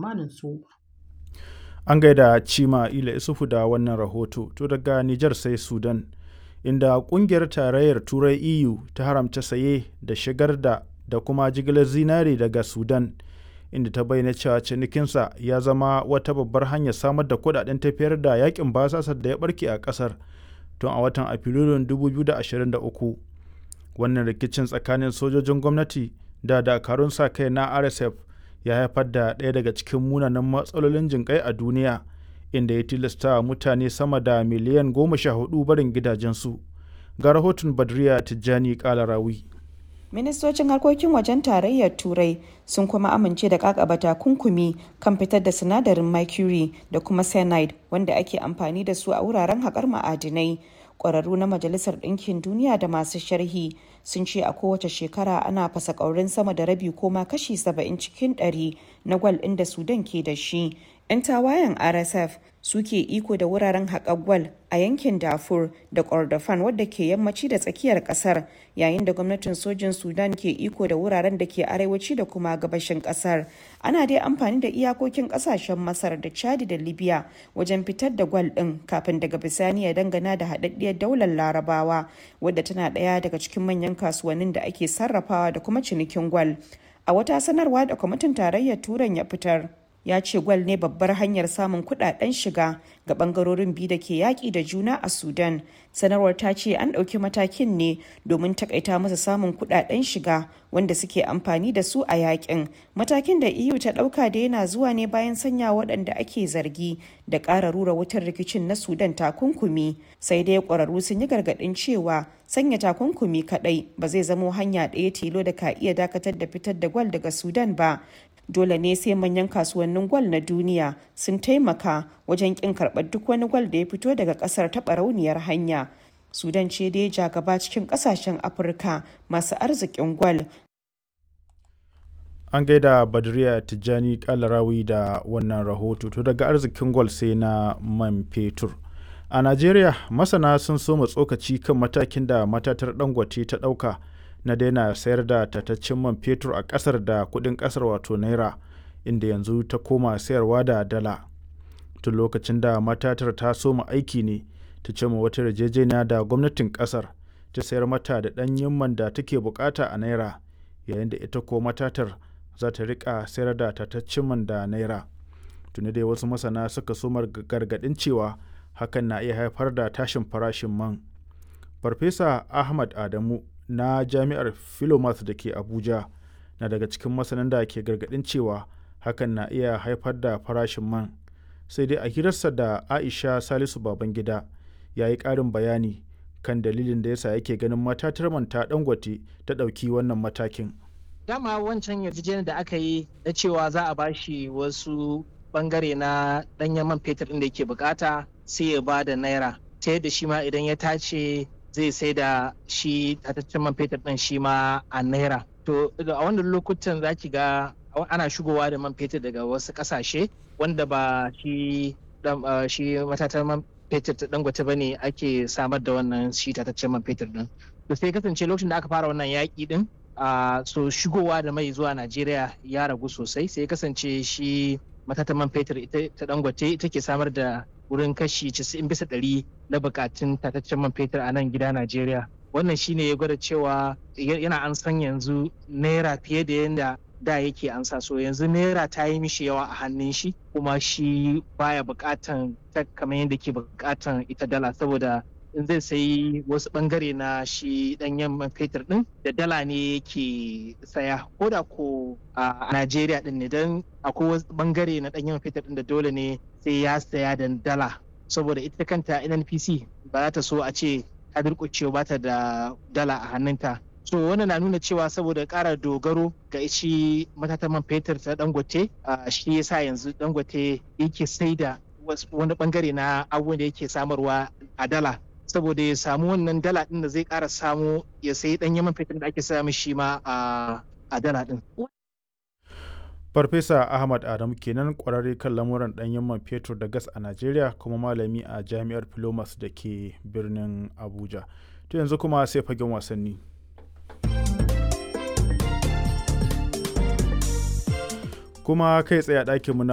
tsammanin su. An gaida Cima Ila Isufu da wannan rahoto. To daga Nijar sai Sudan, inda ƙungiyar tarayyar Turai EU ta haramta saye da shigar da da kuma jigilar zinari daga Sudan, inda ta bayyana cewa cinikinsa ya zama wata babbar hanyar samar da kuɗaɗen tafiyar da yakin basasar da ya barke a ƙasar tun a watan Afrilun 2023. Wannan rikicin tsakanin sojojin gwamnati da dakarun sa kai na RSF ya haifar da ɗaya daga cikin munanan matsalolin jinƙai a duniya inda ya tilasta mutane sama da miliyan goma sha hudu barin gidajensu ga rahoton badriya tijjani kalarawi ministocin harkokin wajen tarayyar turai sun kuma amince da kakaba takunkumi kan fitar da sinadarin mercury da kuma cyanide wanda ake amfani da su a wuraren haƙar ma'adinai ƙwararru na majalisar ɗinkin duniya da masu sharhi sun ce a kowace shekara ana fasa ƙaurin sama da rabi ko ma kashi 70 cikin 100 na gwal ɗin da sudan ke da shi 'yan tawayen rsf suke iko da wuraren haƙar gwal a yankin dafur da kordofan wadda ke yammaci da tsakiyar ƙasar yayin da gwamnatin sojin sudan ke iko da wuraren da ke arewaci da kuma gabashin ƙasar ana dai amfani da iyakokin ƙasashen masar da chadi da libya wajen fitar da gwal ɗin kafin daga bisani ya dangana da haɗaɗɗiyar daular larabawa wadda tana ɗaya daga cikin manyan kasuwannin da ake sarrafawa da kuma cinikin gwal a wata sanarwa da kwamitin tarayyar turan ya fitar ya ce gwal ne babbar hanyar samun kudaden shiga ga bangarorin biyu da ke yaƙi da juna a sudan sanarwar ta ce an ɗauki matakin ne domin takaita masa samun kudaden shiga wanda suke amfani da su a yakin matakin da eu ta ɗauka da yana zuwa ne bayan sanya waɗanda ake zargi da ƙara rura wutar rikicin na sudan takunkumi sai dai ƙwararru sun yi gargaɗin cewa sanya takunkumi kaɗai ba zai zamo hanya ɗaya tilo da ka iya dakatar da fitar da gwal daga sudan ba dole ne sai manyan kasuwannin gwal na duniya sun taimaka wajen kin karɓar duk wani gwal da ya fito daga ƙasar ta barauniyar hanya sudan ce dai ja gaba cikin ƙasashen afirka masu arzikin gwal an gaida badriya tijjani kalarawi da wannan rahoto to daga arzikin gwal sai na man fetur a najeriya masana sun soma tsokaci kan matakin da matatar dangote ta ɗauka na daina sayar da tataccen man fetur a ƙasar da kuɗin ƙasar wato naira inda yanzu ta koma sayarwa da dala tun lokacin da matatar ta soma aiki ne ta ce wata yarjejeniya da gwamnatin ƙasar ta sayar mata da ɗanyen man da take bukata a naira yayin da ita ko matatar za ta rika sayar da tataccen man da naira tuni dai wasu masana suka soma gargaɗin cewa hakan na iya haifar da tashin farashin man farfesa ahmad adamu na jami'ar philomath da ke abuja na daga cikin masanan da ke gargadin cewa hakan na iya haifar da farashin man sai dai a hirarsa da aisha salisu babangida ya yi ƙarin bayani kan dalilin da yasa yake ganin matatar man ta dangote ta ɗauki wannan matakin dama wancan yarjejeniyar da aka yi na cewa za a bashi wasu bangare na ɗanyen man fetur ɗin da yake bukata sai ya ba da naira ta yadda shi ma idan ya tace zai sai da shi tataccen man fetur ɗin shi ma a naira to a wannan lokutan za ki ga ana shigowa da man fetur daga wasu ƙasashe wanda ba shi shi matatar man fetur ta dangote ba ne ake samar da wannan shi tataccen man fetur ɗin to sai kasance lokacin da aka fara wannan yaƙi ɗin so shigowa da mai zuwa najeriya ya ragu sosai sai kasance shi matatan man fetur ta dangote ita ke samar da wurin kashi 90 bisa ɗari na bukatun tataccen man fetur a nan gida Najeriya. Wannan shine ya gwada cewa yana an san yanzu naira fiye da yadda da yake an sa so yanzu naira ta yi mishi yawa a hannun shi kuma shi baya bukatan ta kamar yadda ke bukatan ita dala saboda in zai sayi wasu bangare na shi danyen man fetur din da dala ne yake saya ko da ko a Najeriya din ne don akwai wasu bangare na danyen man fetur din da dole ne sai ya saya da dala saboda ita kanta NNPC ba za ta so a ce ta durƙuce ba ta da dala a hannunta so wannan na nuna cewa saboda ƙara dogaro ga shi matatan man fetur ta dangote shi yasa yanzu dangote yake sai da wani bangare na abubuwan da yake samarwa a dala saboda ya samu wannan dala din da zai ƙara samu ya sayi ɗanyen man fetur da ake samu shi ma a dala din. Farfesa Ahmad Adamu kenan kwararre kan lamuran ɗanyen man fetur da gas a Najeriya kuma malami a Jami'ar Filomas da ke birnin Abuja. To yanzu kuma sai fagen wasanni. Kuma kai tsaye a ɗakinmu na